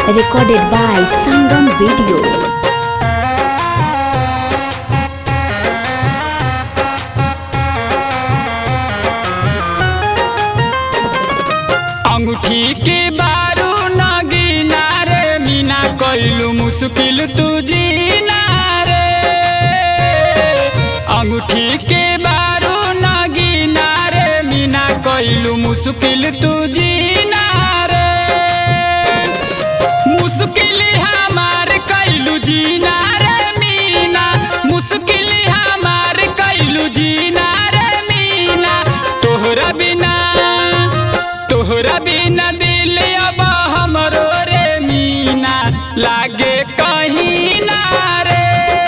recorded by Sangam Video. अंगूठी के बारू नगीना रे मीना कइलू मुश्किल तू जीना रे अंगूठी के बारू नगीना रे मीना कइलू मुश्किल तू जीना रे मुश्किल हमार कइलू जीना रे मीना मुश्किल हमार कइलू जीना रे मीना तोहरा बिना तोहरा बिना दिल अब हमरो रे मीना लागे कहीं ना रे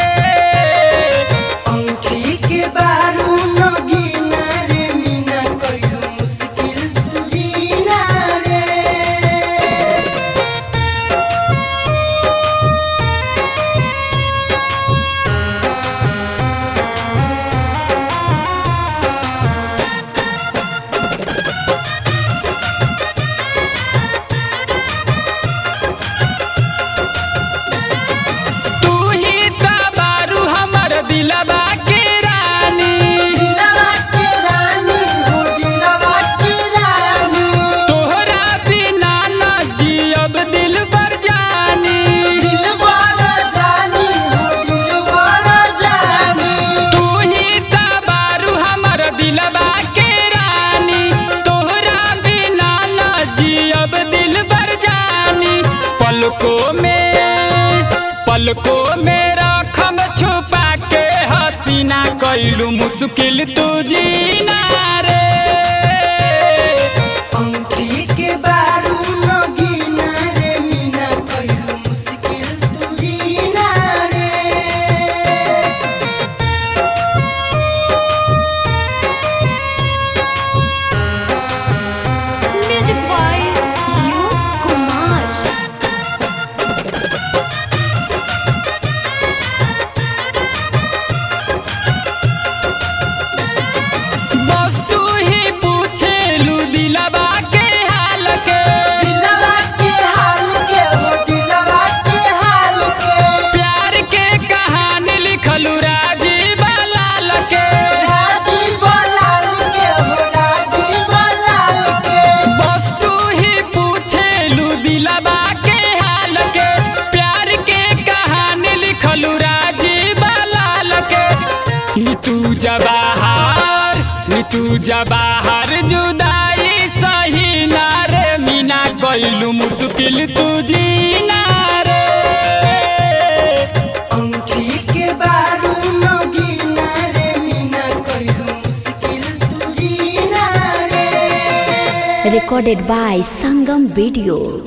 अंगूठी के बारू नगीना रे मीना कइलू मुश्किल तू जीना रे तू ही त बारू हमर दिलबा के रानी दिलवा के रानी हो दिलवा के रानी तोहरा बिना न जियब दिल पर जानी दिल बड़ा जानी हो दिल बड़ा जानी तू ही त बारू हमर दिलबा के रानी तोहरा बिना न जियब दिल पर जानी पलकों में पलकों में रखम छुपा के हसीना कइलू मुश्किल तू जीना रे अंगूठी के बारू नगीना रे मीना कइलू मुश्किल तू जीना रे Music by U. Kumar. बस तू ही पूछेलू दिलबा के हाल के दिलवा के हाल के हो दिलवा के हाल के प्यार के कहानी लिखलू राजीव लाल के राजी बोलाल के हो राजी बोलाल के बस तू ही पूछेलू दिलबा के हाल के प्यार के कहानी लिखलू राजीव लाल के नीतू जवाहर नीतू जवाहर जुदाई सही ना रे मीना कइलू मुश्किल तू जीना रे अंगूठी के बारू नगीना रे मीना कइलू मुश्किल तू जीना रे Recorded by Sangam Video.